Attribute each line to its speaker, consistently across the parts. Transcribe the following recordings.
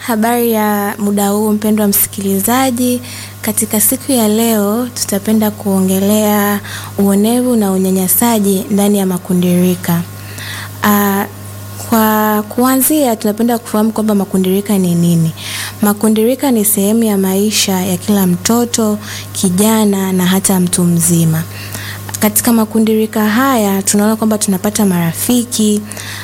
Speaker 1: Habari ya muda huu mpendwa msikilizaji, katika siku ya leo tutapenda kuongelea uonevu na unyanyasaji ndani ya makundi rika. Ah, kwa kuanzia tunapenda kufahamu kwamba makundi rika ni nini. Makundi rika ni sehemu ya maisha ya kila mtoto, kijana na hata mtu mzima. Katika makundi rika haya tunaona kwamba tunapata marafiki,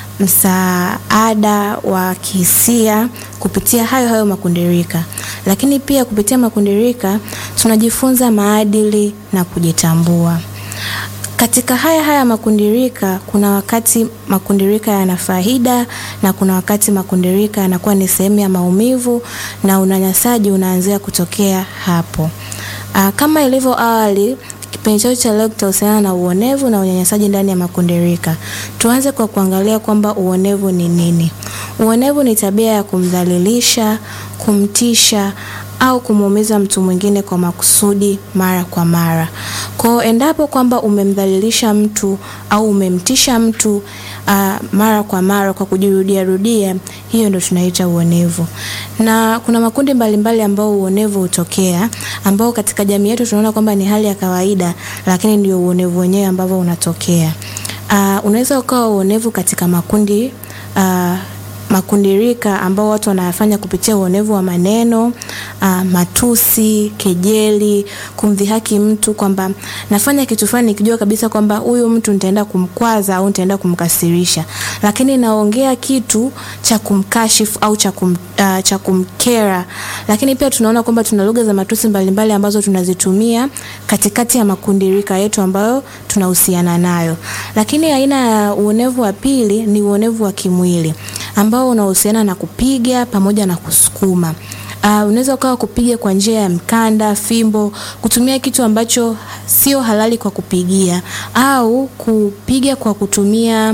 Speaker 1: msaada wa kihisia kupitia hayo hayo makundi rika. Lakini pia kupitia makundi rika tunajifunza maadili na kujitambua. Katika haya haya makundi rika kuna wakati makundi rika yana faida na kuna wakati makundi rika yanakuwa ni sehemu ya maumivu na unyanyasaji unaanzia kutokea hapo. Aa, kama ilivyo awali kipindi chetu cha leo kitahusiana na uonevu na unyanyasaji ndani ya makundi rika. Tuanze kwa kuangalia kwamba uonevu ni nini. Uonevu ni tabia ya kumdhalilisha, kumtisha au kumuumiza mtu mwingine kwa makusudi mara kwa mara. Kwa endapo kwamba umemdhalilisha mtu au umemtisha mtu uh, mara kwa mara kwa kujirudia rudia, hiyo ndio tunaita uonevu. Na kuna makundi mbalimbali ambao uonevu hutokea, ambao katika jamii yetu tunaona kwamba ni hali ya kawaida, lakini ndio uonevu wenyewe ambao unatokea. Uh, unaweza ukawa uonevu katika makundi uh, makundi rika ambao watu wanayafanya kupitia uonevu wa maneno uh, matusi, kejeli, kumdhihaki mtu kwamba nafanya kitu fulani nikijua kabisa kwamba huyu mtu nitaenda kumkwaza au nitaenda kumkasirisha, lakini naongea kitu cha kumkashifu au cha kum, uh, cha kumkera. Lakini pia tunaona kwamba tuna lugha za matusi mbalimbali mbali ambazo tunazitumia katikati ya makundi rika yetu ambayo tunahusiana nayo. Lakini aina ya uonevu wa pili ni uonevu wa kimwili ambao unahusiana na kupiga pamoja na kusukuma. Uh, unaweza ukawa kupiga kwa njia ya mkanda, fimbo, kutumia kitu ambacho sio halali kwa kupigia au kupiga kwa kutumia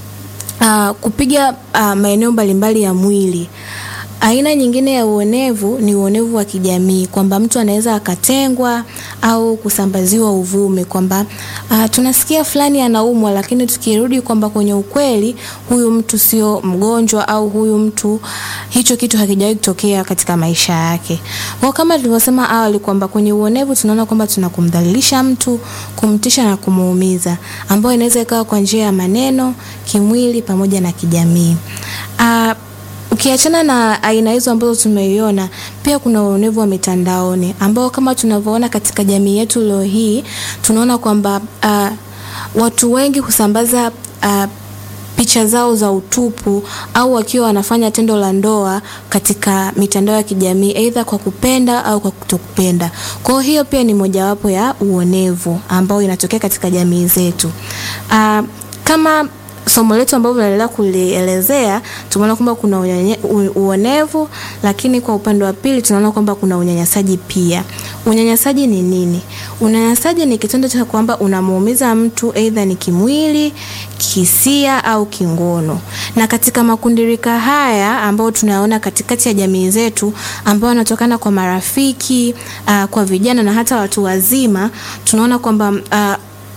Speaker 1: uh, kupiga uh, maeneo mbalimbali ya mwili. Aina nyingine ya uonevu ni uonevu wa kijamii kwamba mtu anaweza akatengwa au kusambaziwa uvumi kwamba uh, tunasikia fulani anaumwa, lakini tukirudi kwamba kwenye ukweli huyu mtu sio mgonjwa au huyu mtu hicho kitu hakijawahi kutokea katika maisha yake. Kwa kama tulivyosema awali kwamba kwenye uonevu tunaona kwamba tuna kumdhalilisha mtu, kumtisha na kumuumiza, ambayo inaweza ikawa kwa njia ya maneno, kimwili pamoja na kijamii. Uh, Ukiachana na aina hizo ambazo tumeiona, pia kuna uonevu wa mitandaoni ambao kama tunavyoona katika jamii yetu leo hii, tunaona kwamba uh, watu wengi husambaza uh, picha zao za utupu au wakiwa wanafanya tendo la ndoa katika mitandao ya kijamii aidha kwa kupenda au kwa kutokupenda. Kwa hiyo pia ni mojawapo ya uonevu ambao inatokea katika jamii zetu. Uh, kama somo letu ambalo tunaendelea kulielezea tumeona kwamba kuna unyenye, uonevu, lakini kwa upande wa pili tunaona kwamba kuna unyanyasaji pia. Unyanyasaji ni nini? Unyanyasaji ni kitendo cha kwamba unamuumiza mtu aidha ni kimwili, kihisia au kingono. Na katika makundi rika haya ambao tunayaona katikati ya jamii zetu ambao wanatokana kwa marafiki, uh, kwa vijana na hata watu wazima, tunaona kwamba uh,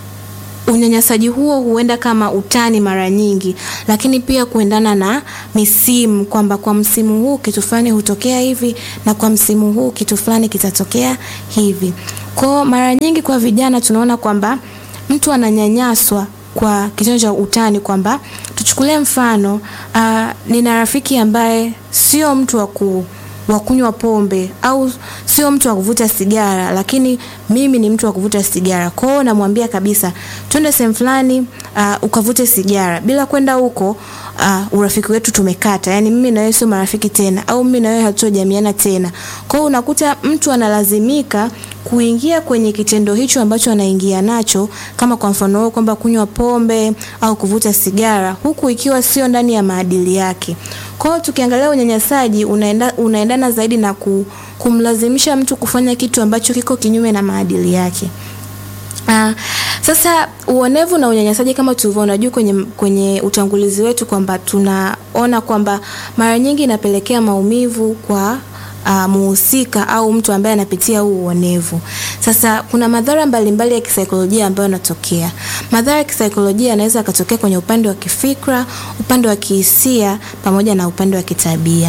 Speaker 1: unyanyasaji huo huenda kama utani mara nyingi, lakini pia kuendana na misimu, kwamba kwa msimu huu kitu fulani hutokea hivi na kwa msimu huu kitu fulani kitatokea hivi. Kwa mara nyingi kwa vijana tunaona kwamba mtu ananyanyaswa kwa kitendo cha utani, kwamba tuchukulie mfano uh, nina rafiki ambaye sio mtu wa ku wa kunywa pombe au sio mtu wa kuvuta sigara, lakini mimi ni mtu wa kuvuta sigara. Kwa hiyo namwambia kabisa, twende sehemu fulani uh, ukavute sigara. Bila kwenda huko uh, urafiki wetu tumekata, yani mimi na wewe sio marafiki tena, au mimi na wewe hatujamiana tena. Kwa hiyo unakuta mtu analazimika kuingia kwenye kitendo hicho ambacho anaingia nacho, kama kwa mfano huo kwamba kunywa pombe au kuvuta sigara, huku ikiwa sio ndani ya maadili yake. Kwa hiyo tukiangalia unyanyasaji unaenda, unaendana zaidi na ku, kumlazimisha mtu kufanya kitu ambacho kiko kinyume na maadili yake. Uh, sasa uonevu na unyanyasaji kama tulivyoona juu kwenye, kwenye utangulizi wetu kwamba tunaona kwamba mara nyingi inapelekea maumivu kwa uh, muhusika au mtu ambaye anapitia huu uonevu. Sasa kuna madhara mbalimbali ya kisaikolojia ambayo yanatokea. Madhara ya kisaikolojia yanaweza yakatokea kwenye upande wa kifikra, upande wa kihisia pamoja na upande wa kitabia.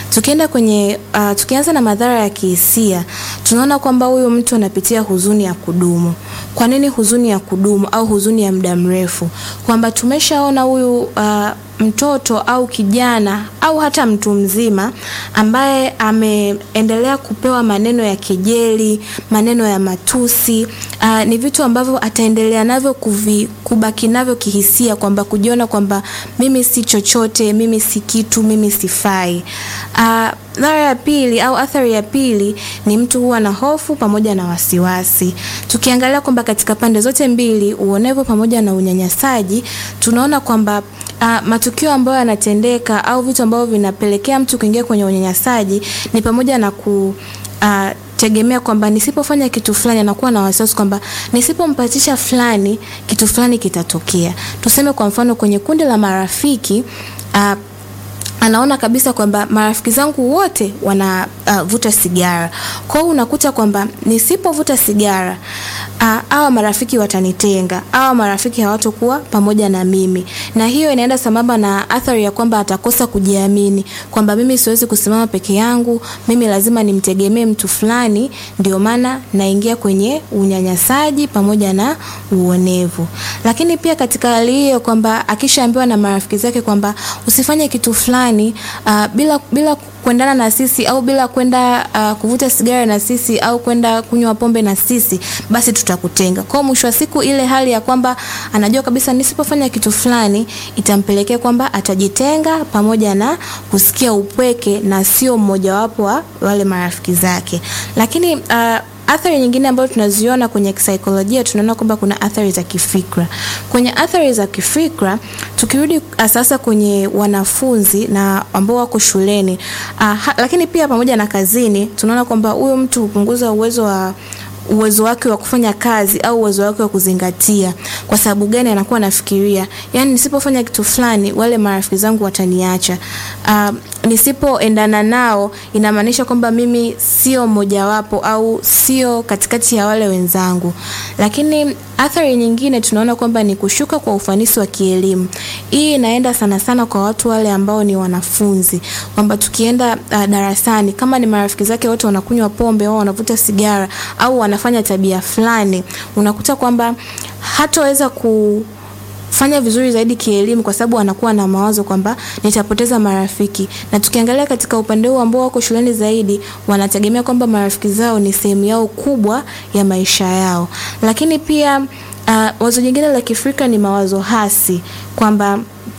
Speaker 1: Tukienda kwenye uh, tukianza na madhara ya kihisia, tunaona kwamba huyu mtu anapitia huzuni ya kudumu. Kwa nini huzuni ya kudumu au huzuni ya muda mrefu? Kwamba tumeshaona huyu uh, mtoto au kijana au hata mtu mzima ambaye ameendelea kupewa maneno ya kejeli, maneno ya matusi. Uh, ni vitu ambavyo ataendelea navyo kuvi, kubaki navyo kihisia, kwamba kujiona kwamba mimi si chochote, mimi si kitu, mimi sifai. Uh, dhara ya pili au athari ya pili ni mtu huwa na hofu pamoja na wasiwasi. Tukiangalia kwamba katika pande zote mbili, uonevu pamoja na unyanyasaji, tunaona kwamba Uh, matukio ambayo yanatendeka au vitu ambavyo vinapelekea mtu kuingia kwenye unyanyasaji ni pamoja na ku uh, tegemea kwamba nisipofanya kitu fulani, anakuwa na wasiwasi kwamba nisipompatisha fulani kitu fulani kitatokea. Tuseme kwa mfano kwenye kundi la marafiki uh, anaona kabisa kwamba marafiki zangu wote wanavuta uh, sigara. Kwa hiyo unakuta kwamba nisipovuta sigara hawa uh, marafiki watanitenga, hawa marafiki hawatokuwa pamoja na mimi, na hiyo inaenda sambamba na athari ya kwamba atakosa kujiamini, kwamba mimi siwezi kusimama peke yangu, mimi lazima nimtegemee mtu fulani. Ndio maana naingia kwenye unyanyasaji pamoja na uonevu. Lakini pia katika hali hiyo kwamba akishaambiwa na marafiki zake kwamba usifanye kitu fulani uh, bila bila kuendana na sisi au bila kwenda uh, kuvuta sigara na sisi au kwenda kunywa pombe na sisi, basi tutakutenga. Kwa mwisho wa siku, ile hali ya kwamba anajua kabisa nisipofanya kitu fulani itampelekea kwamba atajitenga pamoja na kusikia upweke na sio mmojawapo wa wale marafiki zake. Lakini uh, athari nyingine ambayo tunaziona kwenye kisaikolojia, tunaona kwamba kuna athari za kifikra. Kwenye athari za kifikra, tukirudi sasa kwenye wanafunzi na ambao wako shuleni uh, lakini pia pamoja na kazini, tunaona kwamba huyo mtu hupunguza uwezo wa uwezo wake wa kufanya kazi au uwezo wake wa kuzingatia. Kwa sababu gani? Anakuwa anafikiria, yani nisipofanya kitu fulani wale marafiki zangu wataniacha. Uh, nisipoendana nao inamaanisha kwamba mimi sio mmojawapo au sio katikati ya wale wenzangu. Lakini athari nyingine tunaona kwamba ni kushuka kwa ufanisi wa kielimu. Hii inaenda sana sana kwa watu wale ambao ni wanafunzi, kwamba tukienda uh, darasani kama ni marafiki zake wote wanakunywa pombe au wanavuta sigara au wanafanya tabia fulani, unakuta kwamba hataweza ku fanya vizuri zaidi kielimu kwa sababu anakuwa na mawazo kwamba nitapoteza marafiki. Na tukiangalia katika upande huu ambao wako shuleni zaidi, wanategemea kwamba marafiki zao ni sehemu yao kubwa ya maisha yao. Lakini pia uh, wazo jingine la kifikra ni mawazo hasi kwamba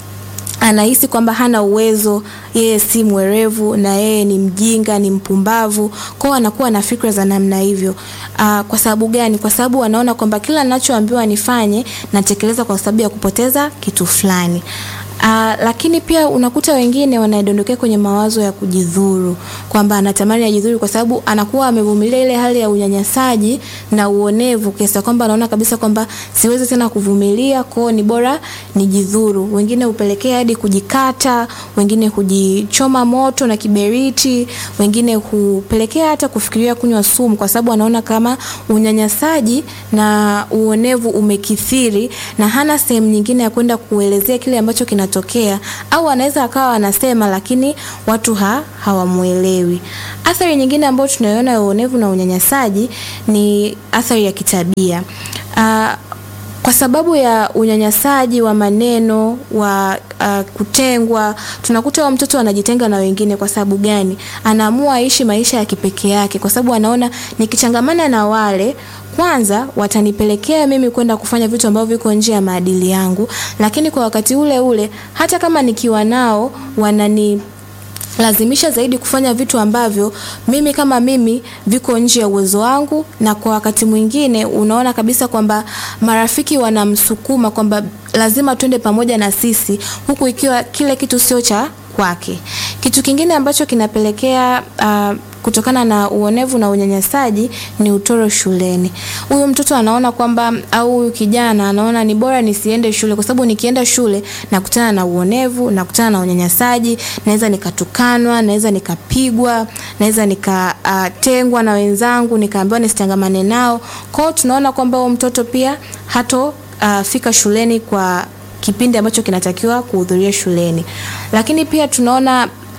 Speaker 1: anahisi kwamba hana uwezo, yeye si mwerevu na yeye ni mjinga, ni mpumbavu. Kwao anakuwa na fikra za namna hivyo. Uh, kwa sababu gani? Kwa sababu anaona kwamba kila ninachoambiwa nifanye natekeleza kwa sababu ya kupoteza kitu fulani. Uh, lakini pia unakuta wengine wanadondokea kwenye mawazo ya kujidhuru, kwamba anatamani ajidhuru kwa sababu anakuwa amevumilia ile hali ya unyanyasaji na uonevu kiasi kwamba anaona kabisa kwamba siwezi tena kuvumilia, kwao ni bora nijidhuru. Wengine hupelekea hadi kujikata, wengine hujichoma moto na kiberiti, wengine hupelekea hata kufikiria kunywa sumu, kwa sababu anaona kama unyanyasaji na uonevu umekithiri na hana sehemu nyingine ya kwenda kuelezea kile ambacho kina tokea au anaweza akawa anasema lakini watu ha, hawamuelewi. Athari nyingine ambayo tunaiona ya uonevu na unyanyasaji ni athari ya kitabia. Uh, kwa sababu ya unyanyasaji wa maneno wa uh, kutengwa, tunakuta wa mtoto anajitenga na wengine. Kwa sababu gani? Anaamua aishi maisha ya kipekee yake, kwa sababu anaona nikichangamana na wale kwanza watanipelekea mimi kwenda kufanya vitu ambavyo viko nje ya maadili yangu, lakini kwa wakati ule ule hata kama nikiwa nao wanani lazimisha zaidi kufanya vitu ambavyo mimi kama mimi viko nje ya uwezo wangu, na kwa wakati mwingine unaona kabisa kwamba marafiki wanamsukuma kwamba lazima twende pamoja na sisi, huku ikiwa kile kitu sio cha kwake. Kitu kingine ambacho kinapelekea uh, kutokana na uonevu na unyanyasaji ni utoro shuleni. Huyu mtoto anaona kwamba au huyu kijana anaona ni bora nisiende shule kwa sababu nikienda shule nakutana na uonevu, nakutana na unyanyasaji, naweza nikatukanwa, naweza nikapigwa, naweza nikatengwa uh, na wenzangu, nikaambiwa nisitangamane nao. Kwa hiyo tunaona kwamba huyu mtoto pia hato uh, fika shuleni kwa kipindi ambacho kinatakiwa kuhudhuria shuleni. Lakini pia tunaona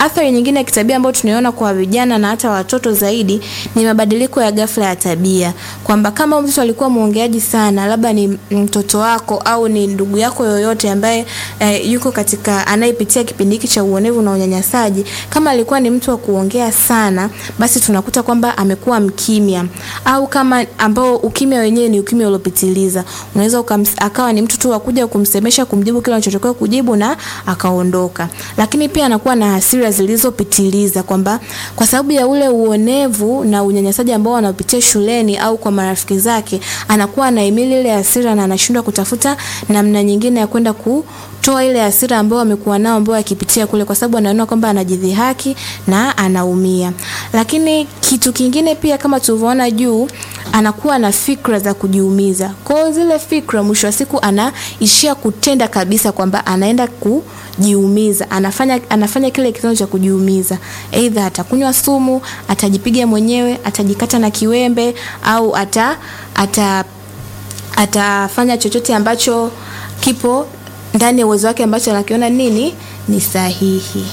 Speaker 1: Athari nyingine ya kitabia ambayo tunaiona kwa vijana na hata watoto zaidi ni mabadiliko ya ghafla ya tabia, kwamba kama mtu alikuwa mwongeaji sana, labda ni mtoto wako au ni ndugu yako yoyote ambaye eh, yuko katika anayepitia kipindi hiki cha uonevu na unyanyasaji, kama alikuwa ni mtu wa kuongea sana, basi tunakuta kwamba amekuwa mkimya, au kama ambao ukimya wenyewe ni ukimya uliopitiliza, unaweza akawa ni mtu tu wa kuja kumsemesha, kumjibu kile anachotakiwa kujibu na akaondoka. Lakini pia anakuwa na hasira zilizopitiliza, kwamba kwa sababu ya ule uonevu na unyanyasaji ambao anapitia shuleni au kwa marafiki zake, anakuwa anahimili ile hasira na anashindwa kutafuta namna nyingine ya kwenda kutoa ile hasira ambayo amekuwa nao ambayo akipitia kule, kwa sababu anaona kwamba anajidhihaki na anaumia. Lakini kitu kingine pia kama tulivyoona juu, anakuwa na fikra za kujiumiza. Kwa hiyo zile fikra, mwisho wa siku anaishia kutenda kabisa kwamba anaenda kujiumiza, anafanya anafanya kile kitendo cha kujiumiza, aidha atakunywa sumu, atajipiga mwenyewe, atajikata na kiwembe au ata ata atafanya chochote ambacho kipo ndani ya uwezo wake ambacho anakiona nini ni sahihi.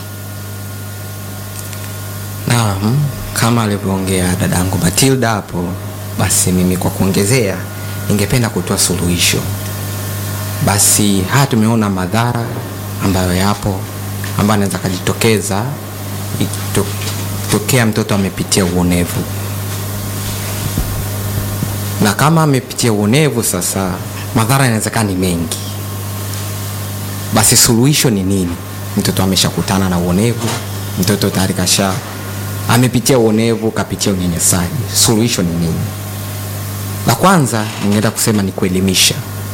Speaker 2: Naam, kama alivyoongea dadangu Matilda hapo, basi mimi kwa kuongezea, ningependa kutoa suluhisho. Basi haya tumeona madhara ambayo yapo ambayo anaweza kujitokeza tokea mtoto amepitia uonevu, na kama amepitia uonevu, sasa madhara yanawezekana ni mengi. Basi suluhisho ni nini? Mtoto ameshakutana na uonevu, mtoto tayari kasha amepitia uonevu, kapitia unyanyasaji. Suluhisho ni nini? La kwanza ningeenda kusema ni kuelimisha.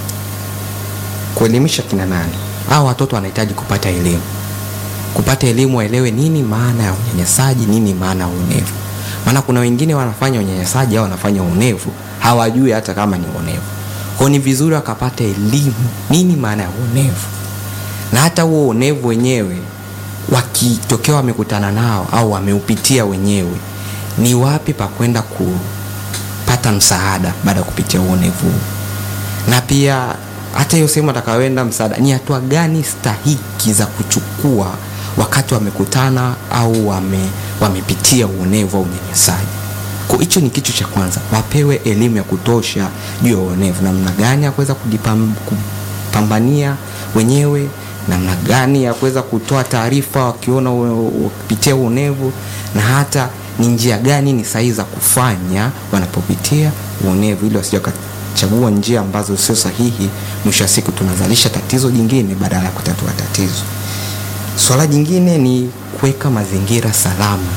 Speaker 2: Kuelimisha kina nani? Hao watoto wanahitaji kupata elimu, kupata elimu, waelewe nini maana ya unyanyasaji, nini maana ya uonevu. Maana kuna wengine wanafanya unyanyasaji au wanafanya uonevu, hawajui hata kama ni uonevu. Kwa ni vizuri wakapata elimu, nini maana ya uonevu, na hata huo uonevu wenyewe wakitokea wamekutana nao au wameupitia wenyewe, ni wapi pa kwenda kupata msaada baada ya kupitia uonevu, na pia hata hiyo sehemu atakayoenda msaada, ni hatua gani stahiki za kuchukua wakati wamekutana au wame, wamepitia uonevu au unyanyasaji. Kwa hicho ni kitu cha kwanza, wapewe elimu ya kutosha juu ya uonevu, namna gani ya kuweza kujipambania wenyewe namna gani ya kuweza kutoa taarifa wakiona wakipitia uonevu, na hata ni njia gani ni sahihi za kufanya wanapopitia uonevu, ili wasije wakachagua njia ambazo sio sahihi. Mwisho wa siku tunazalisha tatizo jingine badala ya kutatua tatizo. Swala jingine ni kuweka mazingira salama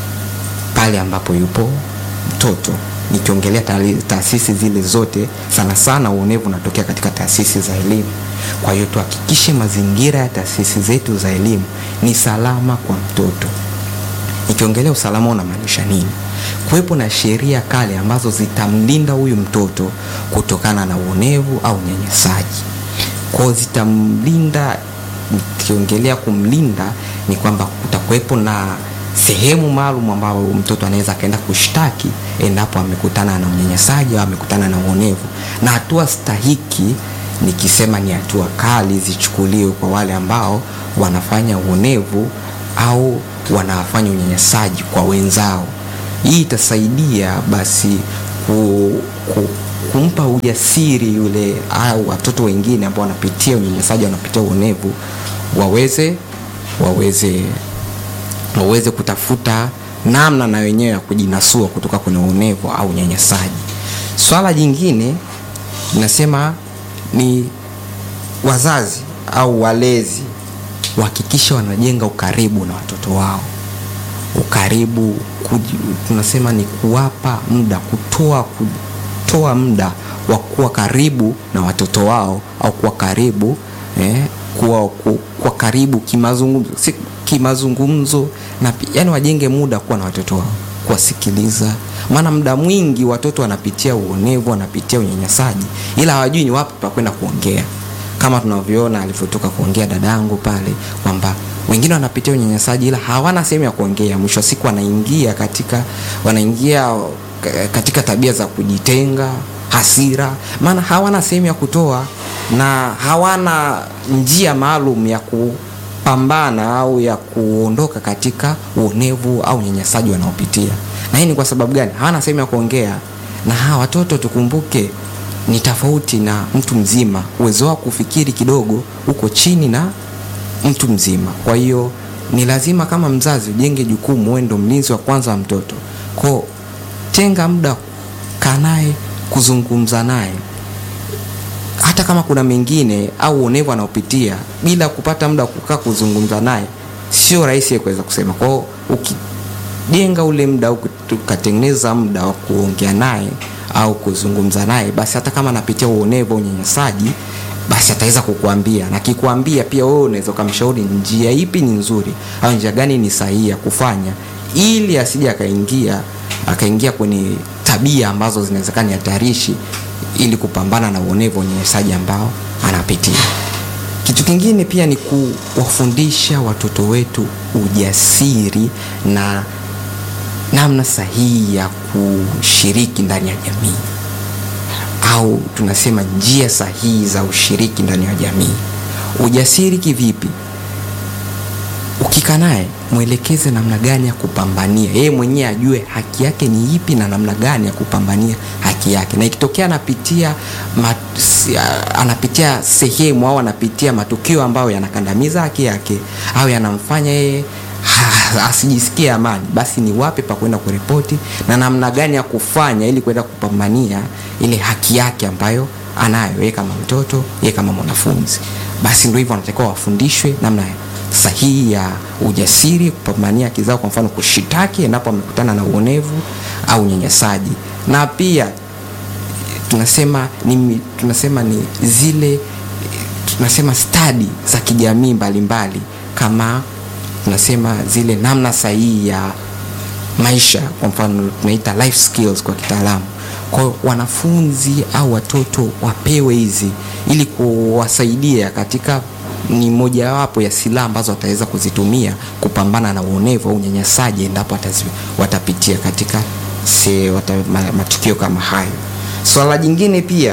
Speaker 2: pale ambapo yupo mtoto, nikiongelea taasisi zile zote, sana sana uonevu unatokea katika taasisi za elimu. Kwa hiyo tuhakikishe mazingira ya taasisi zetu za elimu ni salama kwa mtoto. Nikiongelea usalama unamaanisha nini? Kuwepo na sheria kali ambazo zitamlinda huyu mtoto kutokana na uonevu au unyanyasaji. Kwao zitamlinda, nikiongelea kumlinda ni kwamba kutakuwepo na sehemu maalum ambayo mtoto anaweza akaenda kushtaki endapo amekutana na unyanyasaji au amekutana na uonevu, na hatua stahiki nikisema ni hatua kali zichukuliwe kwa wale ambao wanafanya uonevu au wanafanya unyanyasaji kwa wenzao. Hii itasaidia basi ku, ku, kumpa ujasiri yule au watoto wengine ambao wanapitia unyanyasaji, wanapitia uonevu, waweze waweze waweze kutafuta namna na wenyewe ya kujinasua kutoka kwenye uonevu au unyanyasaji. Swala jingine nasema ni wazazi au walezi wahakikisha wanajenga ukaribu na watoto wao. Ukaribu kuji, tunasema ni kuwapa muda, kutoa kutoa muda wa kuwa karibu na watoto wao au kuwa karibu eh, kuwa, ku, kuwa karibu kimazungumzo, si kimazungumzo na yani wajenge muda kuwa na watoto wao, kuwasikiliza. Maana muda mwingi watoto wanapitia uonevu, wanapitia unyanyasaji, ila hawajui ni wapi pa kwenda kuongea, kama tunavyoona alivyotoka kuongea dadangu pale kwamba wengine wanapitia unyanyasaji ila hawana sehemu ya kuongea. Mwisho wa siku wanaingia katika wanaingia katika tabia za kujitenga, hasira, maana hawana sehemu ya kutoa na hawana njia maalum ya ku kupambana au ya kuondoka katika uonevu au unyanyasaji wanaopitia. Na hii ni kwa sababu gani? Hawana sehemu ya kuongea, na hawa watoto tukumbuke, ni tofauti na mtu mzima. Uwezo wao kufikiri kidogo uko chini na mtu mzima. Kwa hiyo ni lazima kama mzazi ujenge jukumu, wewe ndo mlinzi wa kwanza wa mtoto. Kwa tenga muda, kaa naye, kuzungumza naye hata kama kuna mengine au uonevu anaopitia, bila kupata muda wa kukaa kuzungumza naye, sio rahisi kuweza kusema. Kwa hiyo ukijenga ule muda au ukatengeneza muda wa kuongea naye au kuzungumza naye, basi hata kama anapitia uonevu au unyanyasaji, basi ataweza kukuambia, na kikwambia pia wewe unaweza ukamshauri njia ipi ni nzuri au njia gani ni sahihi ya kufanya, ili asije akaingia akaingia kwenye tabia ambazo zinawezekana ni hatarishi ili kupambana na uonevu unyanyasaji ambao anapitia. Kitu kingine pia ni kuwafundisha watoto wetu ujasiri na namna sahihi ya kushiriki ndani ya jamii, au tunasema njia sahihi za ushiriki ndani ya jamii. Ujasiri kivipi? Ukikaa naye mwelekeze namna gani ya kupambania, yeye mwenyewe ajue haki yake ni ipi na namna gani ya kupambania haki yake, na ikitokea anapitia mat, anapitia sehemu au anapitia matukio ambayo yanakandamiza haki yake au yanamfanya yeye asijisikie amani, basi ni wapi pa kwenda kuripoti na namna gani ya kufanya ili kwenda kupambania ile haki yake ambayo anayo yeye kama mtoto, yeye kama mwanafunzi. Basi ndio hivyo, wanatakiwa wafundishwe namna sahihi ya ujasiri kupambania haki zao, kwa mfano kushitaki endapo amekutana na uonevu au unyanyasaji, na pia tunasema ni, tunasema ni zile tunasema stadi za kijamii mbalimbali, kama tunasema zile namna sahihi ya maisha, kwa mfano tunaita life skills kwa kitaalamu. Kwa hiyo wanafunzi au watoto wapewe hizi ili kuwasaidia katika ni mojawapo ya silaha ambazo wataweza kuzitumia kupambana na uonevu au unyanyasaji endapo watapitia katika se, wata, matukio kama hayo. Swala jingine pia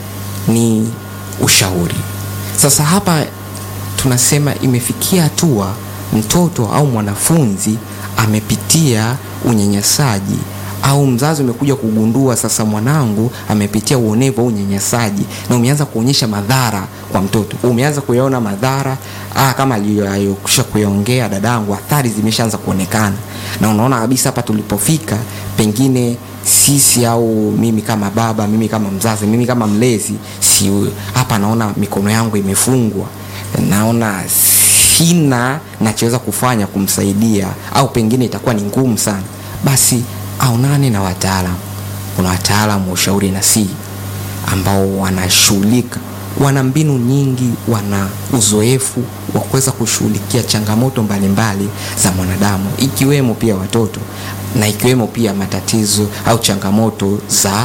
Speaker 2: ni ushauri. Sasa hapa tunasema imefikia hatua mtoto au mwanafunzi amepitia unyanyasaji au mzazi umekuja kugundua sasa mwanangu amepitia uonevu au unyanyasaji, na umeanza kuonyesha madhara kwa mtoto, umeanza kuyaona madhara ah, kama aliyokwisha kuyaongea dadangu, athari zimeshaanza kuonekana, na unaona kabisa hapa tulipofika, pengine sisi au mimi kama baba, mimi kama mzazi, mimi kama mlezi, si hapa naona mikono yangu imefungwa, naona sina nachoweza kufanya kumsaidia, au pengine itakuwa ni ngumu sana, basi aonane na wataalamu. Kuna wataalamu wa ushauri nasihi ambao wanashughulika, wana mbinu nyingi, wana uzoefu wa kuweza kushughulikia changamoto mbalimbali za mwanadamu, ikiwemo pia watoto na ikiwemo pia matatizo au changamoto za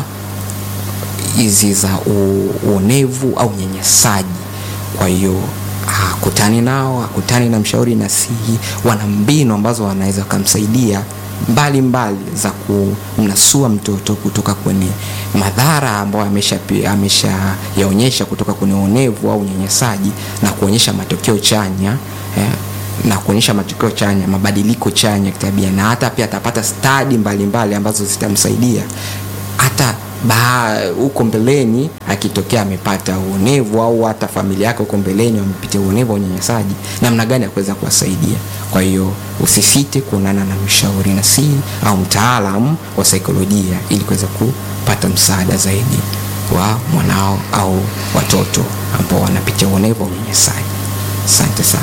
Speaker 2: hizi za uonevu au unyanyasaji. Kwa hiyo hakutani nao, hakutani na mshauri nasihi, wana mbinu ambazo wanaweza kumsaidia mbalimbali za kumnasua mtoto kutoka kwenye madhara ambayo amesha amesha yaonyesha kutoka kwenye uonevu au unyanyasaji na kuonyesha matokeo chanya eh, na kuonyesha matokeo chanya, mabadiliko chanya kitabia, na hata pia atapata stadi mbalimbali ambazo zitamsaidia hata huko mbeleni akitokea amepata uonevu au hata familia yake huko mbeleni wamepitia uonevu au unyanyasaji, namna gani ya kuweza kuwasaidia. Kwa hiyo usisite kuonana na mshauri nasihi au mtaalamu wa saikolojia ili kuweza kupata msaada zaidi wa mwanao au watoto ambao wanapitia uonevu au unyanyasaji. Asante sana.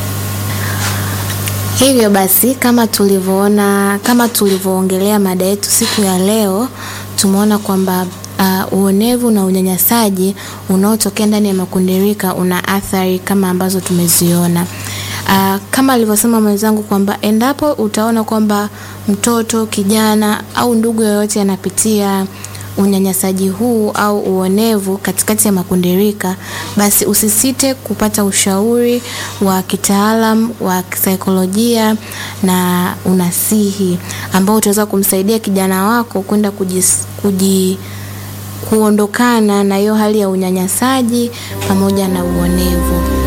Speaker 1: Hivyo basi kama tulivyoona, kama tulivyoongelea mada yetu siku ya leo, tumeona kwamba uh, uonevu na unyanyasaji unaotokea ndani ya makundi rika una athari kama ambazo tumeziona. Uh, kama alivyosema mwenzangu kwamba endapo utaona kwamba mtoto, kijana au ndugu yoyote anapitia unyanyasaji huu au uonevu katikati ya makundi rika, basi usisite kupata ushauri wa kitaalam wa kisaikolojia na unasihi ambao utaweza kumsaidia kijana wako kwenda kuji kuondokana na hiyo hali ya unyanyasaji pamoja na uonevu.